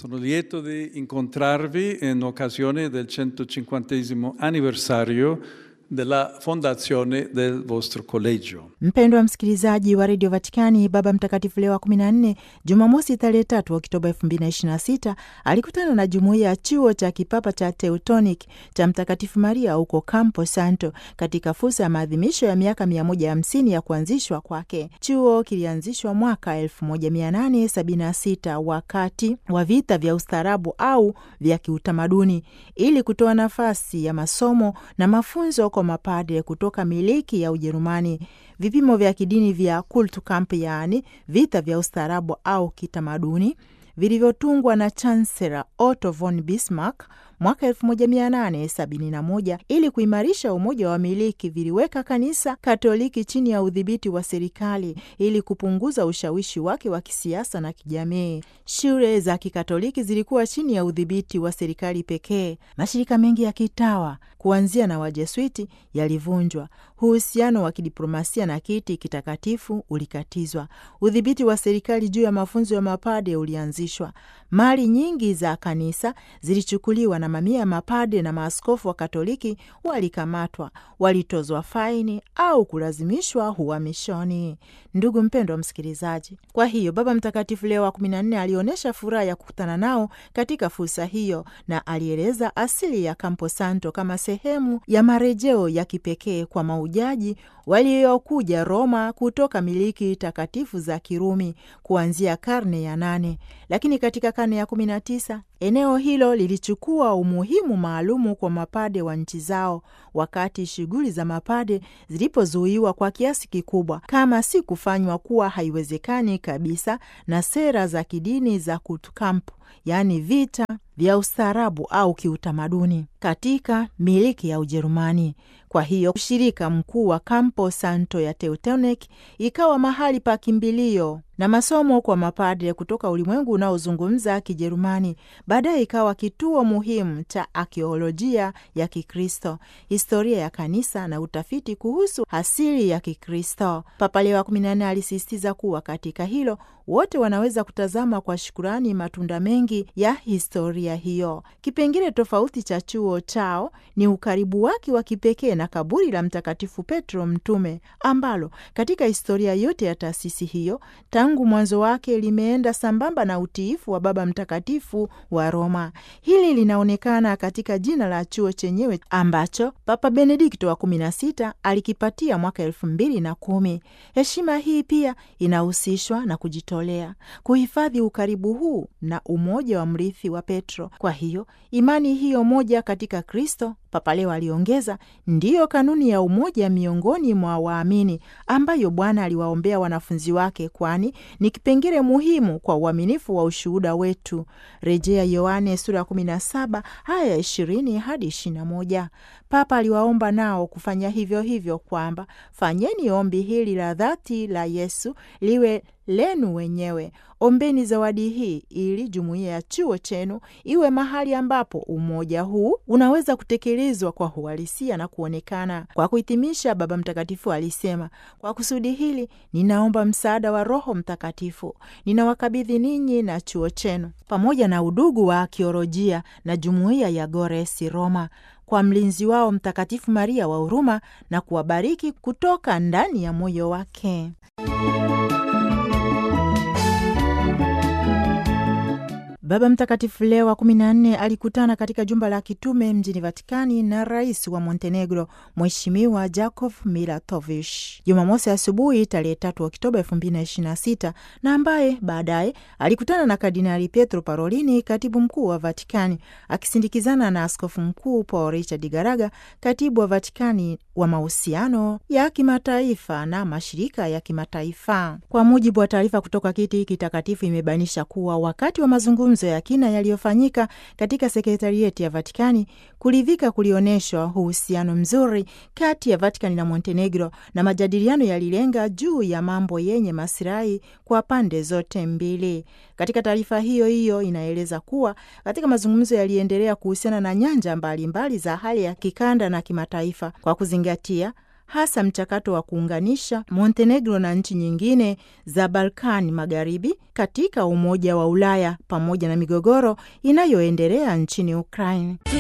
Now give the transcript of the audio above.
Sono lieto di incontrarvi in occasione del 150 anniversario della fondazione del vostro collegio. Mpendwa msikilizaji wa redio Vatikani, Baba Mtakatifu Leo wa 14 Jumamosi tarehe 3 Oktoba 2026 alikutana na jumuiya ya chuo cha kipapa cha Teutonic cha Mtakatifu Maria huko Campo Santo katika fursa ya maadhimisho ya miaka 150 ya kuanzishwa kwake. Chuo kilianzishwa mwaka 1876 wakati wa vita vya ustaarabu au vya kiutamaduni ili kutoa nafasi ya masomo na mafunzo kwa mapadre kutoka miliki ya Ujerumani. Vipimo vya kidini vya Kulturkampf, yaani vita vya ustaarabu au kitamaduni, vilivyotungwa na Chancellor Otto von Bismarck mwaka 1871 ili kuimarisha umoja wa wamiliki, viliweka kanisa Katoliki chini ya udhibiti wa serikali ili kupunguza ushawishi wake wa kisiasa na kijamii. Shule za Kikatoliki zilikuwa chini ya udhibiti wa serikali pekee. Mashirika mengi ya kitawa kuanzia na Wajesuiti yalivunjwa. Uhusiano wa kidiplomasia na kiti kitakatifu ulikatizwa. Udhibiti wa serikali juu ya mafunzo ya mapade ulianzishwa. Mali nyingi za kanisa zilichukuliwa na mamia ya mapade na maaskofu wa Katoliki walikamatwa, walitozwa faini au kulazimishwa uhamishoni. Ndugu mpendwa msikilizaji, kwa hiyo Baba Mtakatifu Leo wa kumi na nne alionyesha furaha ya kukutana nao katika fursa hiyo, na alieleza asili ya Campo Santo kama sehemu ya marejeo ya kipekee kwa maujaji waliokuja Roma kutoka miliki takatifu za Kirumi kuanzia karne ya nane, lakini katika karne ya kumi na tisa eneo hilo lilichukua umuhimu maalumu kwa mapade wa nchi zao, wakati shughuli za mapade zilipozuiwa kwa kiasi kikubwa, kama si kufanywa kuwa haiwezekani kabisa na sera za kidini za Kulturkampf, yaani vita vya ustaarabu au kiutamaduni katika miliki ya Ujerumani. Kwa hiyo ushirika mkuu wa Campo Santo ya Teutonic ikawa mahali pa kimbilio na masomo kwa mapadre kutoka ulimwengu unaozungumza Kijerumani. Baadaye ikawa kituo muhimu cha akiolojia ya Kikristo, historia ya kanisa na utafiti kuhusu asili ya Kikristo. Papa Leo wa kumi na nne alisisitiza kuwa katika hilo wote wanaweza kutazama kwa shukurani matunda mengi ya historia hiyo. Kipengele tofauti cha chuo chao ni ukaribu wake wa kipekee na kaburi la Mtakatifu Petro Mtume, ambalo katika historia yote ya taasisi hiyo tangu mwanzo wake limeenda sambamba na utiifu wa Baba Mtakatifu wa Roma. Hili linaonekana katika jina la chuo chenyewe ambacho Papa Benedikto wa kumi na sita alikipatia mwaka elfu mbili na kumi. Heshima hii pia inahusishwa na kujitolea kuhifadhi ukaribu huu na umoja wa mrithi wa Petro. Kwa hiyo imani hiyo moja katika Kristo, Papa Leo aliongeza, ndiyo kanuni ya umoja miongoni mwa waamini ambayo Bwana aliwaombea wanafunzi wake, kwani ni kipengele muhimu kwa uaminifu wa ushuhuda wetu. Rejea Yohane sura ya 17 haya 20 hadi 21. Papa aliwaomba nao kufanya hivyo hivyo, kwamba fanyeni ombi hili la dhati la Yesu liwe lenu wenyewe. Ombeni zawadi hii ili jumuiya ya chuo chenu iwe mahali ambapo umoja huu unaweza kutekelezwa kwa uhalisia na kuonekana. Kwa kuhitimisha, Baba Mtakatifu alisema, kwa kusudi hili ninaomba msaada wa Roho Mtakatifu. Ninawakabidhi ninyi na chuo chenu pamoja na udugu wa akiolojia na jumuiya ya Goresi Roma kwa mlinzi wao Mtakatifu Maria wa huruma na kuwabariki kutoka ndani ya moyo wake. Baba Mtakatifu Leo wa kumi na nne alikutana katika jumba la kitume mjini Vatikani na rais wa Montenegro Mheshimiwa Jakov Milatovic Jumamosi asubuhi tarehe tatu Oktoba elfu mbili na ishirini na sita na ambaye baadaye alikutana na Kardinali Pietro Parolini, katibu mkuu wa Vatikani, akisindikizana na askofu mkuu Paul Richard Garaga, katibu wa Vatikani wa mahusiano ya kimataifa na mashirika ya kimataifa. Kwa mujibu wa taarifa kutoka kiti kitakatifu, imebainisha kuwa wakati wa mazungumzo ya kina yaliyofanyika katika sekretarieti ya Vatikani, kuridhika kulionyeshwa uhusiano mzuri kati ya Vatikani na Montenegro, na majadiliano yalilenga juu ya mambo yenye masilahi kwa pande zote mbili. Katika taarifa hiyo hiyo inaeleza kuwa katika mazungumzo yaliendelea kuhusiana na nyanja mbalimbali mbali za hali ya kikanda na kimataifa kwa kuzingatia hasa mchakato wa kuunganisha Montenegro na nchi nyingine za Balkani Magharibi katika Umoja wa Ulaya pamoja na migogoro inayoendelea nchini Ukraine.